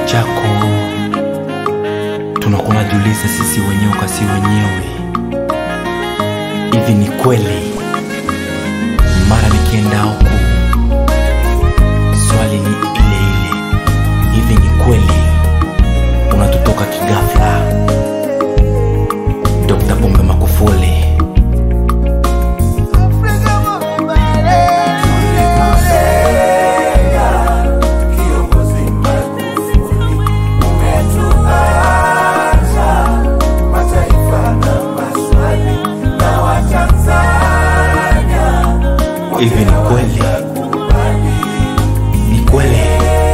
chako tunakuwa najiuliza sisi wenyewe kwa si wenyewe, hivi ni kweli? Mara nikienda huku swali ni ile ile, hivi ni kweli unatutoka kigafla? Dr. Pombe Magufuli hivi ni kweli? Ni kweli?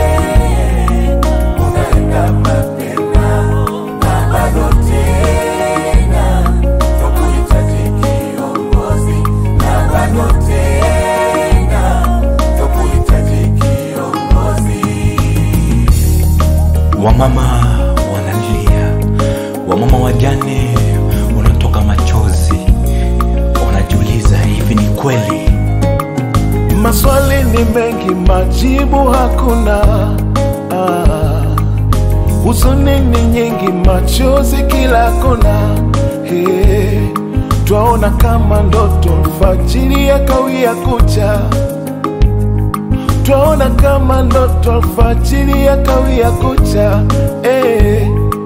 Wamama wanalia, wamama wajane wanatoka machozi, wanajiuliza hivi ni kweli? Maswali ni mengi, majibu hakuna. Ah, huzuni ni nyingi, machozi kila kona. Hey, twaona kama ndoto, alfajiri ya kawia kucha. Twaona kama ndoto, alfajiri ya kawia kucha. Hey,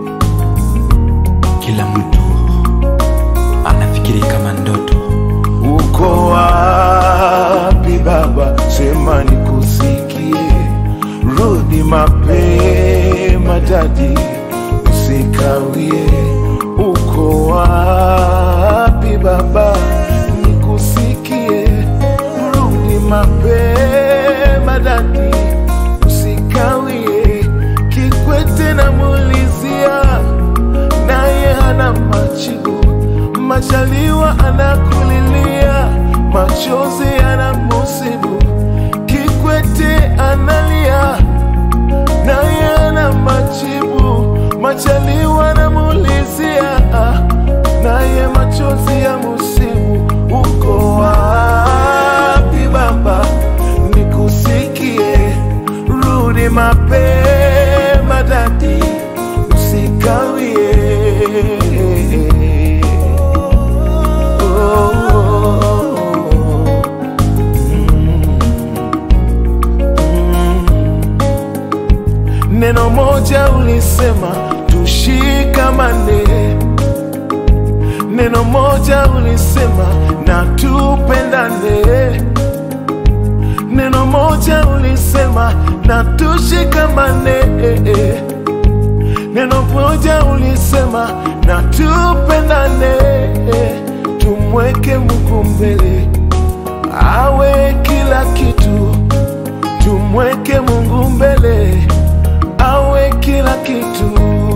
Kila mtu anafikiri kama ndoto. uko wapi baba? Sema nikusikie, rudi mapema dadi, usikawie. Uko wapi baba? Nikusikie, rudi mapema dadi, usikawie. Kikwete namulizia naye hana majibu. Majaliwa anakulilia, machozi yanamusibu. Kikwete analia, naye hana majibu. Majaliwa anamulizia, naye machozi ya musibu. Uko wapi baba? Nikusikie, rudi mapema dadi, usikawie. Neno moja ulisema tushikamane, neno moja ulisema na tupendane, neno moja ulisema na tushikamane, neno moja ulisema na tupendane, tumweke Mungu mbele awe kila kitu, tumweke Mungu mbele awe kila kitu.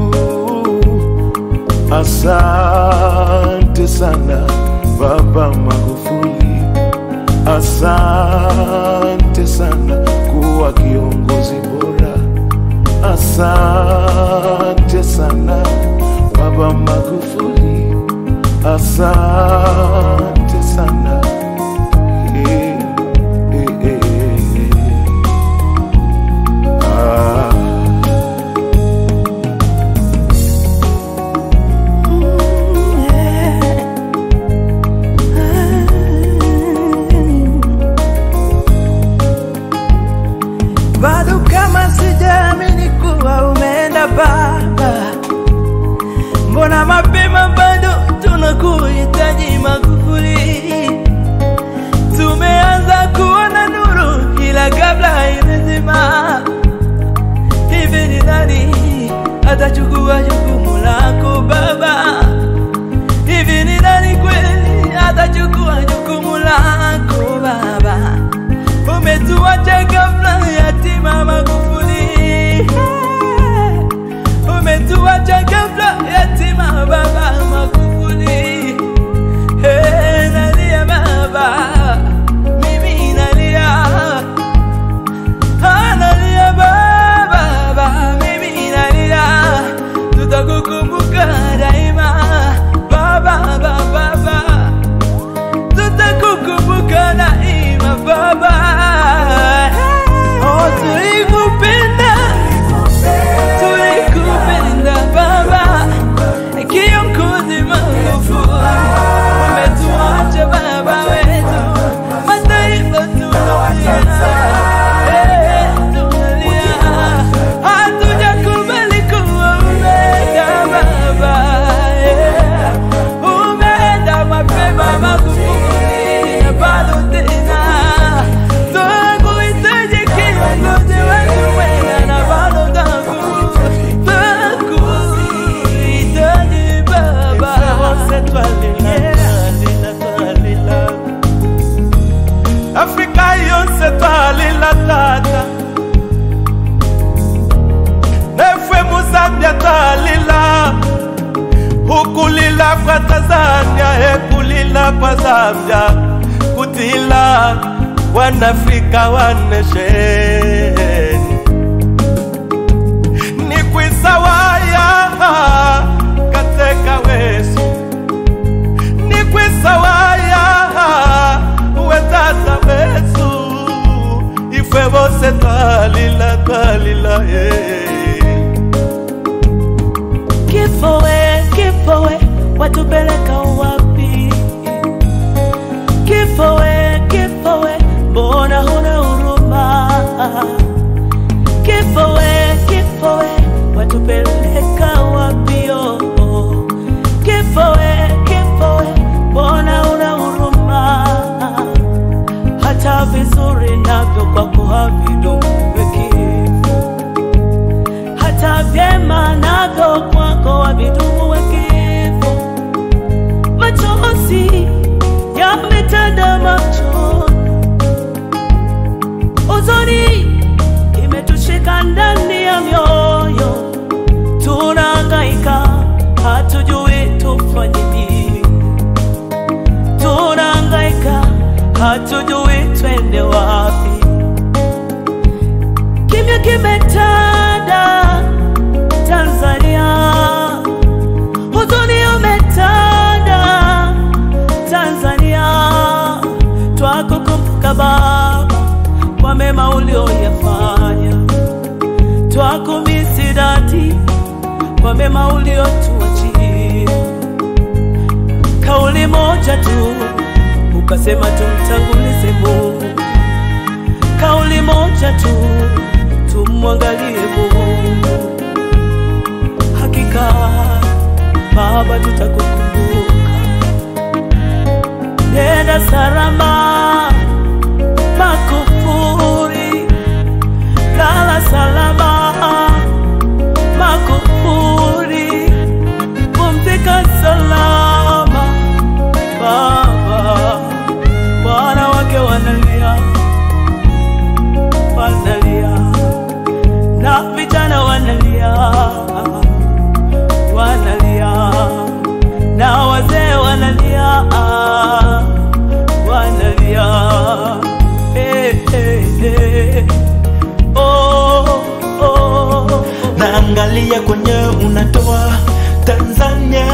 Asante sana Baba Magufuli, asante sana kuwa kiongozi bora, asante sana Baba Magufuli, asante sana eh, eh, eh, eh. Ah. bado kama sijaamini kuwa umeenda Baba, mbona mapema bado tunakuhitaji Magufuli. Tumeanza kuona nuru, ila kabla haimezima. Hivi ni nani atachukua jukumu lako Baba? Hivi ni nani kweli atachukua jukumu lako Baba? Umetuacha ghafla yatima Magufuli, umetuacha ghafla yatima Baba Magufuli. Hey, nalia baba, mimi nalia, Ah, nalia baba, baba, mimi nalia, tutakukumbuka daima baba, baba, baba tutakukumbuka daima baba. kwa Tanzania ekulila kwa Zambia kutila wanafrika wanesheni ni kwisawaya kateka wesu ni kwisawaya wetata wesu ifwe bose twalila twalila yeah. Kifo we, kifo we, watupeleka wapi? Kifo we, kifo we, mbona huna huruma? Kifo we, kifo we, watupeleka wapi? Oh, oh. Kifo we, kifo we, mbona huna huruma? Hata vizuri navyo kwako havidumu kifo hata vyema navyo kwako wavidumu wa kifo. Machozi yametanda macho, huzuni imetushika ndani ya mioyo, tunahangaika, hatujui tufanye nini, tunahangaika, hatujui twende wapi kimya kimetanda Tanzania, huzuni umetanda Tanzania. Twakukumbuka Baba kwa mema ulioyafanya, twakumisi dadi kwa mema uliotuachia. Kauli moja tu ukasema tumtangulize Mungu kauli moja tu, tumwangalie Mungu. Hakika Baba, tutakukumbuka. Nenda salama Makufuri, lala salama Makufuri, pumzika salama Baba. Wanawake wanalia wanalia na vijana wanalia wanalia na wazee wanalia wanalia eh, eh, eh. Oh, oh, oh. naangalia kwenye unatoa Tanzania.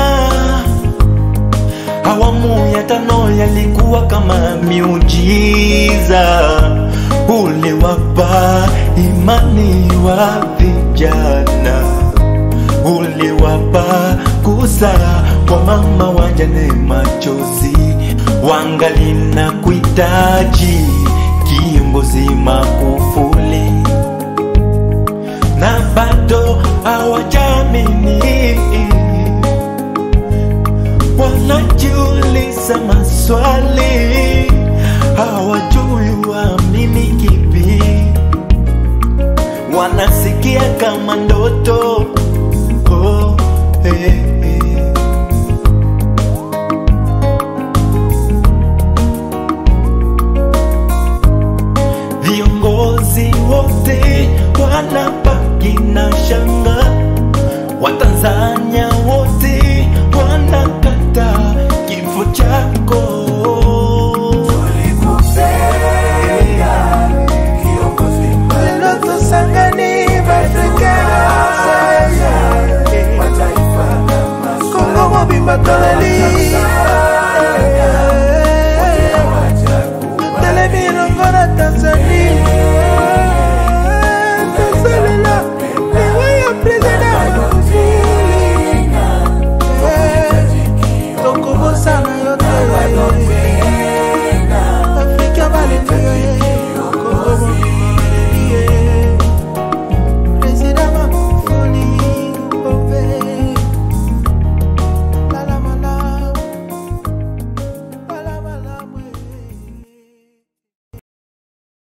Awamu ya tano yalikuwa kama miujiza, uliwapa imani wa vijana, uliwapa kusa kwa mama wajane machozi, wangali na kuhitaji kiongozi Magufuli na bado hawajamini, wanajiuliza maswali, hawajui waamini kipi, wanasikia kama ndoto oh, eh, eh. Viongozi wote wanabaki na shanga, Watanzania wote wanakata kifo chako. Lelo tosangani Afrika Kongo mobimba toleli Telemi elongo na Tanzania Tosalela liwa ya president Tokobosana yo te